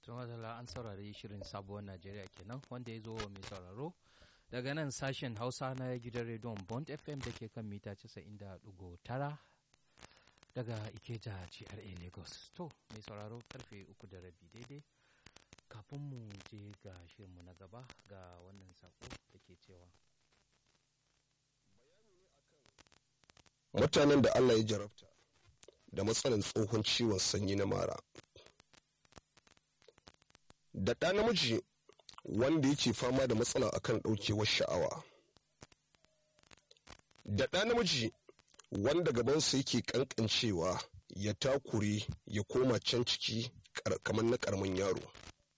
tun wadala an saurari shirin sabuwar najeriya kenan wanda ya zo wa mai sauraro daga nan sashen hausa na gidan rediyon bond fm da ke kan mita 90.9 daga ikeja gra lagos to mai sauraro karfe uku da rabi daidai kafin mu je ga shirinmu na gaba ga wannan sako da ke cewa mutanen da allah ya jarabta da matsalan tsohon ciwon sanyi na mara da ɗa namiji wanda yake fama da matsala akan ɗaukewar sha'awa da ɗa namiji wanda gabansa yake ƙanƙancewa ya takure ya koma can ciki kamar na ƙaramin yaro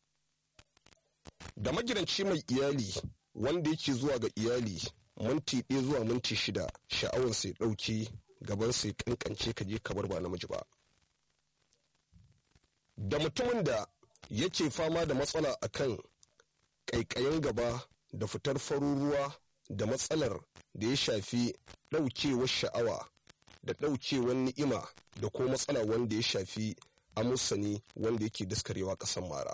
da magidanci mai iyali wanda yake zuwa ga iyali minti ɗaya zuwa minti shida sha'awansa ya ɗauke gabansa ya ƙanƙance ka je kamar ba namiji ba da mutumin da yake fama da matsala akan ƙaiƙayin gaba da fitar farin ruwa da matsalar da ya shafi ɗaukewar sha'awa da ɗaukewar ni'ima da ko matsala wanda ya shafi amusani wanda yake daskarewa ƙasan mara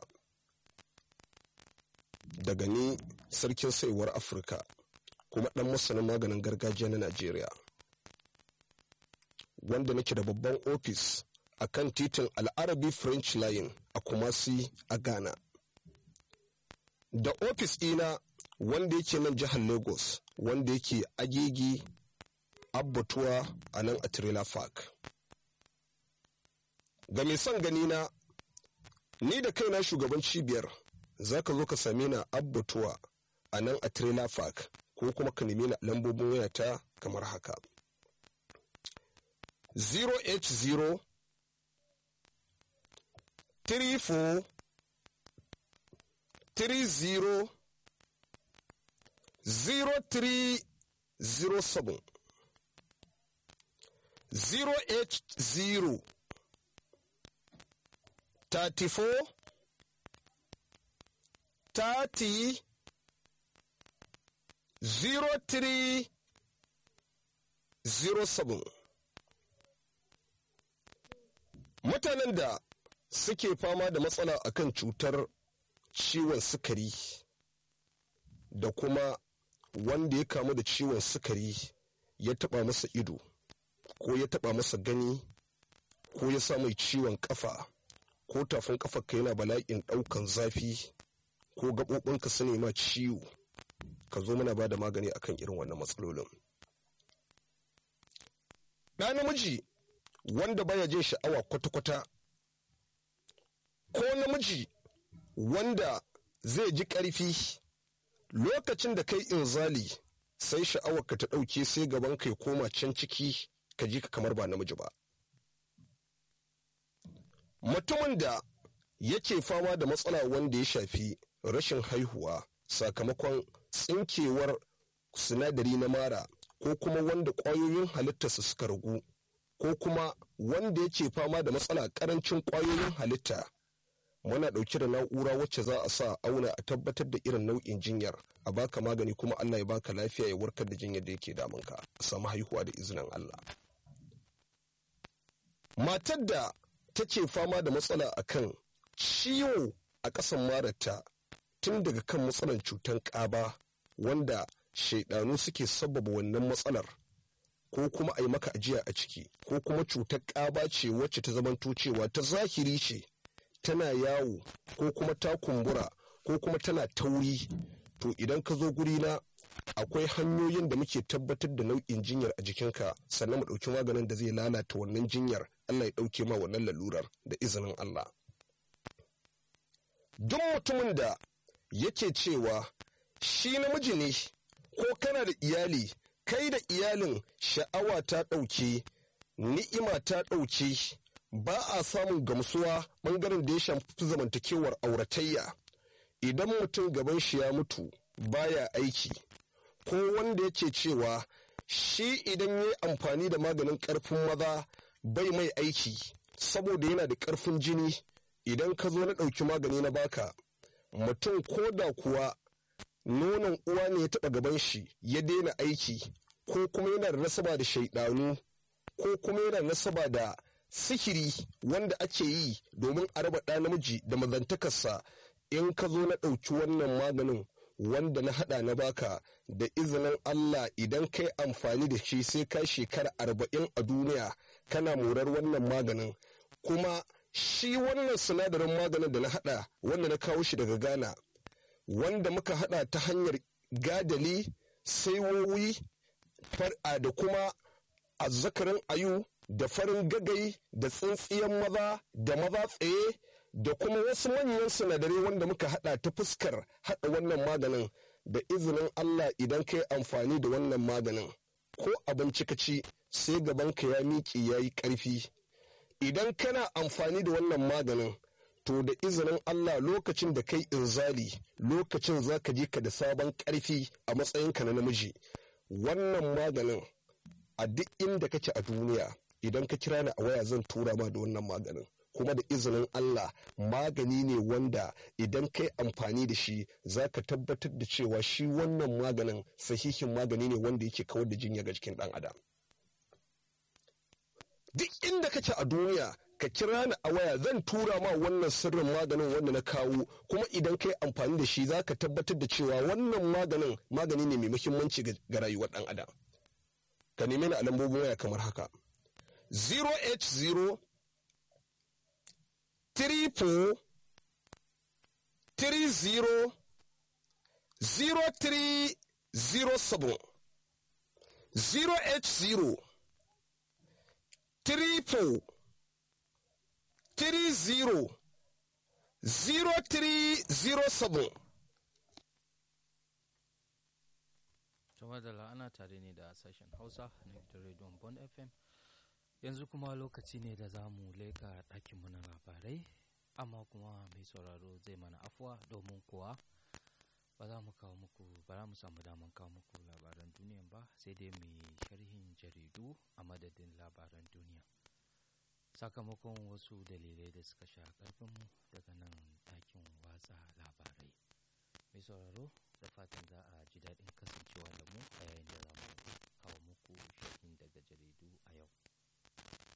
daga ni sarkin saiwar afirka kuma ɗan masanin maganin gargajiya na najeriya wanda nake da babban ofis a kan titin al'arabi french line a kumasi a ghana da ofis ɗina wanda yake nan jihar lagos wanda yake agigi abbatuwa a nan a trailer park ga mai son gani na ni da kaina shugaban cibiyar za ka zo ka same na abbatuwa a nan a trailer park ko kuma ka nemi na lambobin wayata kamar haka 0h0 34 30 0307 0h0 34 30 0307 mutanen da suke fama da matsala akan cutar ciwon sukari da kuma wanda ya kamu da ciwon sukari ya taba masa ido ko ya taba masa gani ko ya sa mai ciwon kafa ko tafin kafa ka yana bala'in daukan zafi ko gaɓoɓinka su nema ciwo ka zo mana ba da magani akan irin wannan matsalolin ɗa namiji wanda baya jin sha'awa kwata-kwata ko namiji wanda zai ji ƙarfi lokacin da kai inzali sai sha'awarka ta ɗauke sai gaban kai koma can ciki ka ji ka kamar ba namiji ba mutumin da yake fama da matsala wanda ya shafi rashin haihuwa sakamakon tsinkewar sinadari na mara ko kuma wanda ƙwayoyin halittarsa suka ragu ko kuma wanda yake fama da matsala ƙarancin ƙwayoyin halitta muna ɗauke da na'ura wacce za a sa auna a tabbatar da irin nau'in jinyar a baka magani kuma Allah ya baka lafiya ya warkar da jinyar da yake damunka a samu haihuwa da izinin Allah matar da take fama da matsala akan ciwo a ƙasan mararta tun daga kan matsalar cutar ƙaba wanda shaidanu suke sabbaba wannan matsalar ko kuma a yi maka ajiya a ciki ko kuma cutar ƙaba ce wacce ta zamanto cewa ta zahiri ce tana yawo ko kuma ta kumbura ko kuma tana tauri to idan ka zo gurina akwai hanyoyin da muke tabbatar da nau'in jinyar a jikinka sannan mu ɗauki maganin da zai lalata wannan jinyar Allah ya ɗauke ma wannan lalurar da izinin Allah. Duk mutumin da yake cewa shi namiji ne ko kana da iyali kai da iyalin sha'awa ta ɗauke ni'ima ta ɗauke ba a samun gamsuwa ɓangaren da ya shafi zamantakewar auratayya idan mutum gaban shi ya mutu baya aiki ko wanda yake cewa shi idan ya yi amfani da maganin ƙarfin maza bai mai aiki saboda yana da ƙarfin jini idan ka zo na ɗauki magani na baka mutum ko da kuwa nonon uwa ne ya taɓa gaban shi ya daina aiki ko kuma yana da nasaba da shaidanu ko kuma yana da nasaba da sihiri wanda ake yi domin a raba ɗa namiji da mazantakarsa in ka zo na ɗauki wannan maganin wanda na haɗa na baka da izinin Allah idan kai amfani da shi sai ka shekara arba'in a duniya kana morar wannan maganin kuma shi wannan sinadarin maganin da na haɗa wanda na kawo shi daga Ghana wanda muka haɗa ta hanyar gadali saiwowi far'a da kuma azzakarin ayu da farin gagai da tsintsiyan maza da maza tsaye da kuma wasu manyan sinadarai wanda muka hada ta fuskar hada wannan maganin da izinin Allah idan ka yi amfani da wannan maganin ko abinci ka ci sai gabanka ya miƙe ya yi ƙarfi idan kana amfani da wannan maganin to da izinin Allah lokacin da kai inzali lokacin za ka je ka da sabon ƙarfi a matsayinka na namiji wannan maganin a duk inda kake a duniya idan ka kira ni a waya zan tura ma da wannan maganin kuma da izinin Allah magani ne wanda idan kai amfani da shi za ka tabbatar da cewa shi wannan maganin sahihin magani ne wanda yake kawar da jinya ga jikin ɗan adam duk inda kake a duniya ka kira ni a waya zan tura ma wannan sirrin maganin wanda na kawo kuma idan kai amfani da shi za ka tabbatar da cewa wannan maganin magani ne mai muhimmanci ga rayuwar ɗan adam ka neme ni a lambobin waya kamar haka 080 34 30 0307 080 34 30 0307 Tuma da ana tare ne da sashen Hausa na gidan rediyon Bond FM. Yanzu kuma lokaci ne da za mu leka ɗakinmu na labarai, amma kuma mai sauraro zai mana afuwa domin kuwa ba za mu kawo muku ba za mu samu daman kawo muku labaran duniya ba sai dai mu sharhin jaridu a madadin labaran duniya. Sakamakon wasu dalilai da suka sha ƙarfinmu daga nan ɗakin watsa labarai. Mai sauraro da fatan za a ji daɗin kasancewa da mu a yayin da za mu